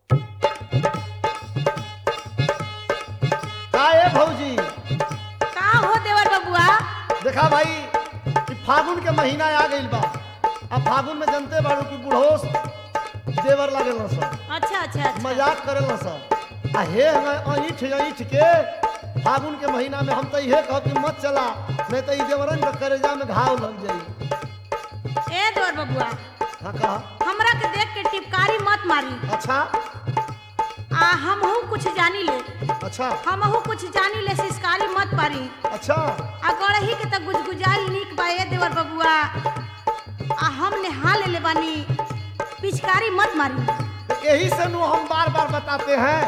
का ए भौजी का हो देवर बबुआ देखा भाई कि फागुन के महीना आ गइल बा अब फागुन में जनते बाड़ू कि बुढ़ोस देवर लगेल सब अच्छा अच्छा अच्छा मजाक करेल सब आ हे हमें ऐठ ऐठ के फागुन के महीना में हम तो इहे कहब कि मत चला नहीं तो ई देवरन के करेजा में घाव लग जाई ए देवर बबुआ हाँ कहा हमरा के देख के टिपकारी मत मारी अच्छा आ हमहू कुछ जानी ले अच्छा हमहू कुछ जानी ले सिस्कारी मत पारी अच्छा आ गड़ही के त गुजगुजाई नीक बा ए देवर बबुआ आ हम नेहा ले ले बानी पिचकारी मत मारी तो यही से नु हम बार बार बताते हैं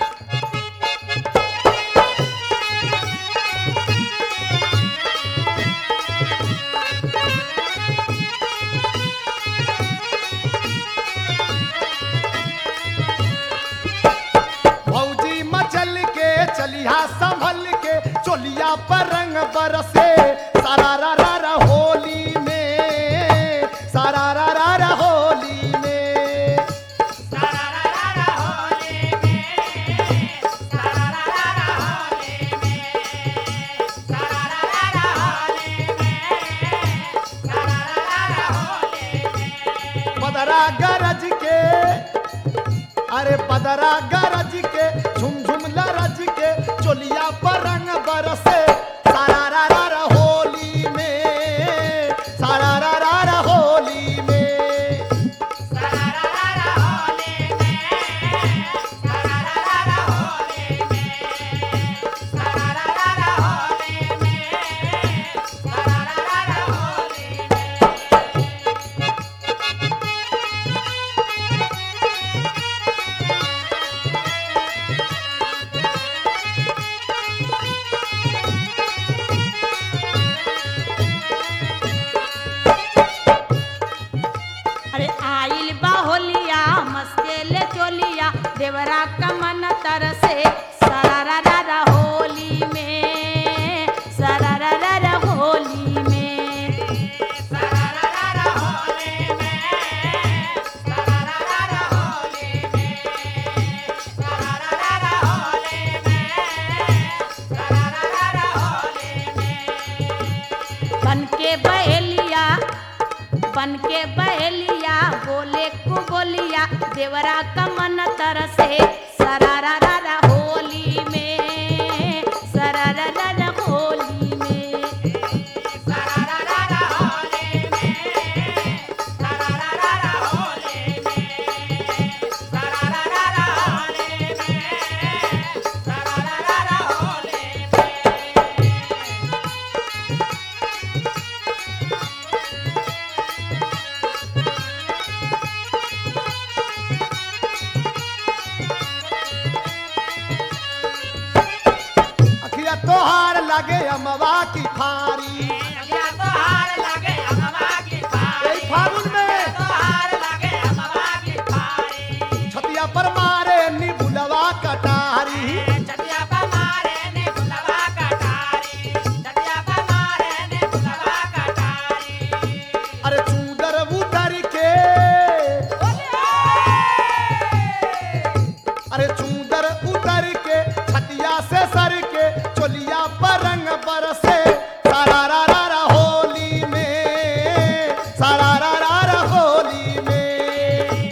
भौजी मचल के चलिया संभल के चोलिया पर रंग बरसे सारा रा रा रा होली में सारा रा रा रा होली में बदरा गरज के अरे बदरा गरज के झुम झुम लरज के चोलिया पर रंग बरसे सारा रा रा रा होली में सारा रा रा रा होली में अरे आइल बा होलिया मस्ते ले चोलिया देवरा कमन तरसे सरारा रा रा होली में सरारा रा रा होली में बन के बहेलिया बन के बहेलिया बोले को बोलिया देवरा कमन तरसे सरारा रा रा होली में सरारा रा रा होली में अखिया तोहार लगे अमवा की फारी यही फागुन में छतिया पर मारे निबुलवा कटारी अरे चूदर उतर के अरे चूदर उतर के छतिया से सर के चोलिया पर रंग बरसे सारा रा रा रा होली में सारा रा रा रा होली में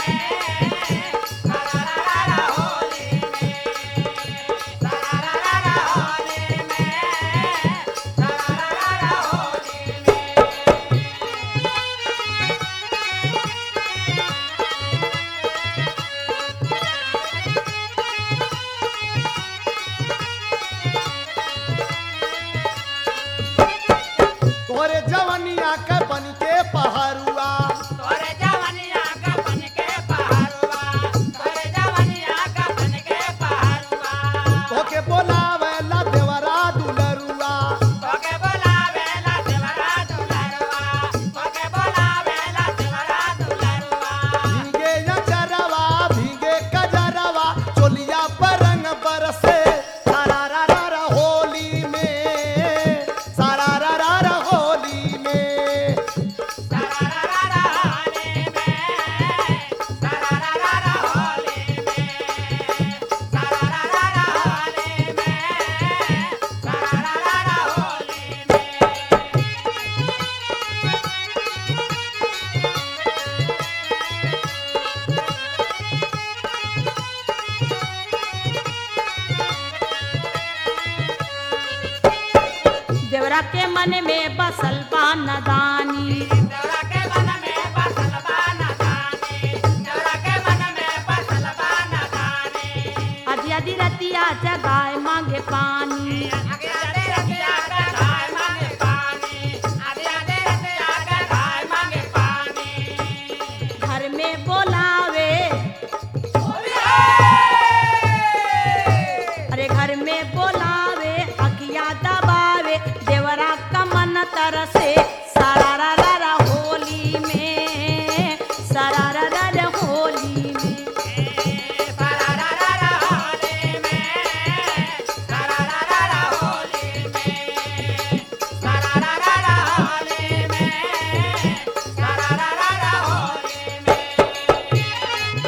तोरे जवनिया के बन के पहरुआ तोरे जवनिया का बन के पहाड़ुआ तोरे जवनिया का बन के पहाड़ुआ तोके बोलावे ला देवरा दुलरुआ तोके बोलावेला देवरा दुलरुआ तोके बोलावेला देवरा दुलरुआ भीगे या चरवा भीगे कजरवा चोलिया पर रंग बरसे सारा रा रा रा होली में सारा रा रा रा होली में सरारारा होली में सरारारा होली में सरारारा होली में सरारारा होली में देवरा के मन में बसल बा नदानी देवरा के मन में बसल बाना दानी देवरा के मन में बसल बाना दानी आधी आधी रतिया जगाए मांगे पानी आगे आगे रतिया का धाय मांगे पानी आगे आगे रतिया का धाय मांगे पानी घर में बोलावे अरे घर में बोलावे अखिया दबावे देवरा का मन तरसे सारा रा रा रा होली में सारा रा रा रा होली में सरारारा होली में सरारारा होली में सरारारा होली में सरारारा होली में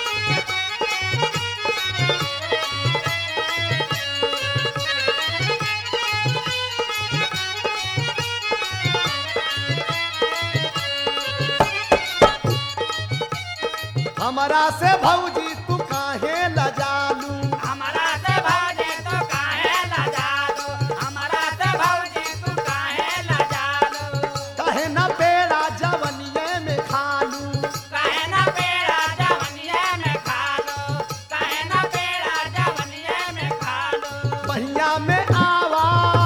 हमरा से भौजी तू काहे लजालू हमारा से भौजी तू काहे लजालू हमारा से भौजी तू काहे लजालू काहे न पेड़ा जवनिये में खालू काहे ना पेड़ा जवनिये में खालो काहे ना पेड़ा जवनिये में खालो बहिया में आवा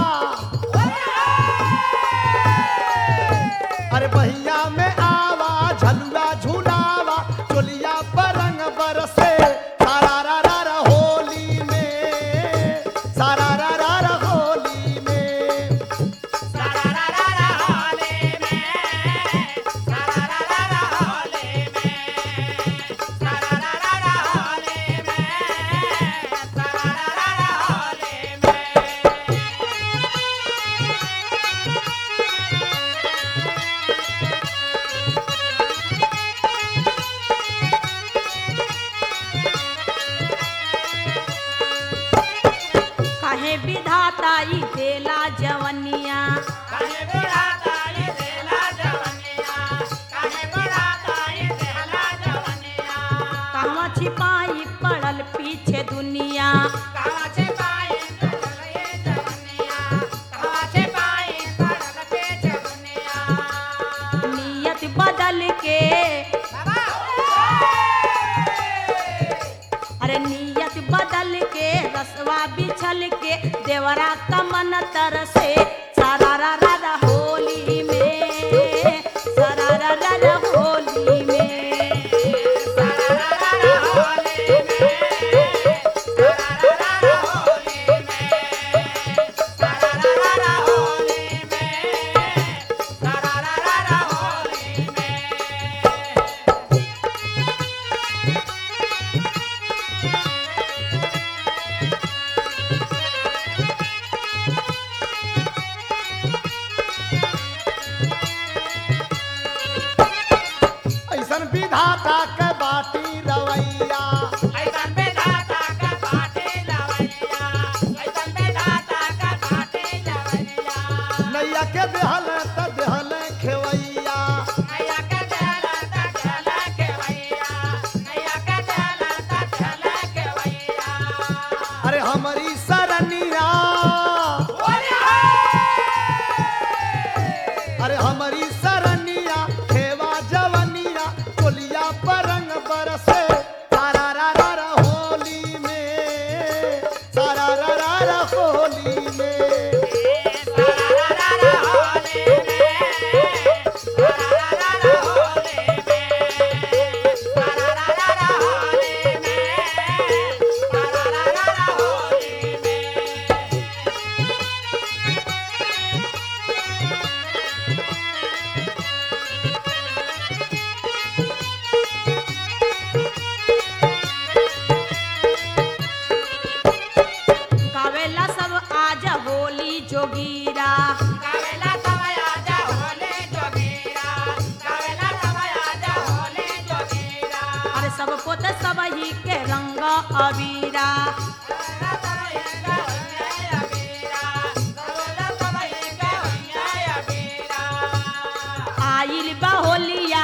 अरे बहिया में आवा झलुआ झुलावा चोलिया पर रंग बरसे सारा रा रा रा होली में सारा रा रा रा होली में सरारारा होली में सरारारा होली में सरारारा होली में सरारारा होली में काहे विधाता ई देला जवनिया काहे बुढ़ाता ये देला जवनिया काहे बुढ़ाता ये देला जवनिया कहवा छिपाई पड़ल पीछे दुनिया कहाँ से पाई पड़ल ये जवनिया कहाँ से पाई पड़ल पे जवनिया नियत बदल के अरे नियत बदल के रसवा बिछल के देवरा का मन तरसे सारा रा रा रा होली में सारा रा रा रा होली में सरारारा होली में सरारारा होली में सरारारा होली में सरारारा होली में रे पर रंग बरसे सारा रा रा रा होली में सारा रा रा रा होली में कावेला सब आज होली जोगीरा अरे सब पोत सब ही के रंग अबीरा आइल बा होलिया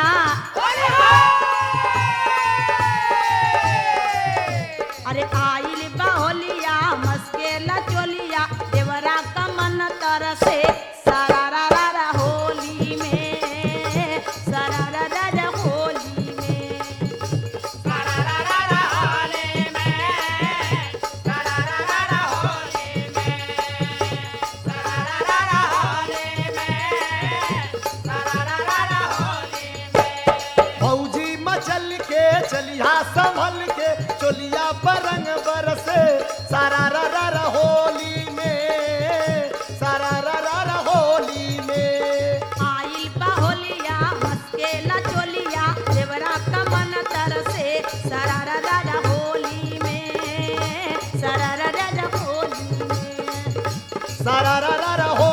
अरे आइल बा होलिया मस्केला चोलिया देवरा का मन तरसे सारा रा रा रा होली में सारा रा रा रा होली में फौजी मचल के चलिया संभल के चोलिया पर रंग बरसे सारा रा रा रा होली में सारा रा रा रा होली में आइल बा होलिया मस्केला चोलिया देवरा का मन तरसे सारा रा रा रा होली में सारा रा रा रा होली में सारा रा रा रा